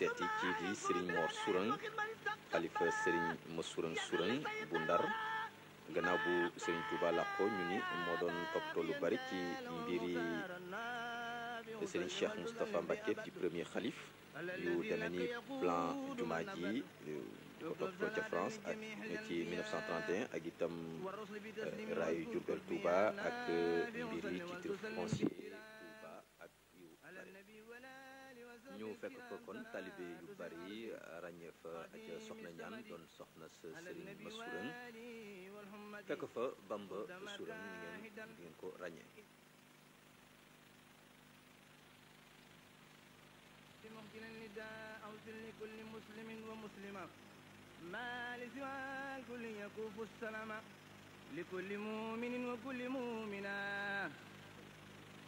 seeti kii di Serigne Mor Sourang xalifa Serigne Massourang Sourang bu Ndar gannaaw bu Serigne Touba làqoo ñu ni moo doon toppatoo lu bari ci mbiri Serigne Cheikh Moustapha Mbacké di premier xalif yu demee ni plan jumaa ji di ko toppatoo ca France ak ci 1931 ak itam raayu Diourbel Touba ak mbir yi titre foncier Touba ak yu bari ñu fekk fa kon talibé yu bari ràññee fa ak soxna ñaan doon soxna sa Serigne Massourang fekk fa Bamba Sourang ni ngeen di ngeen ko ràññee ممكن النداء أوصل لكل مسلم ومسلمة ما لسوى الكل يكوف السلام لكل مؤمن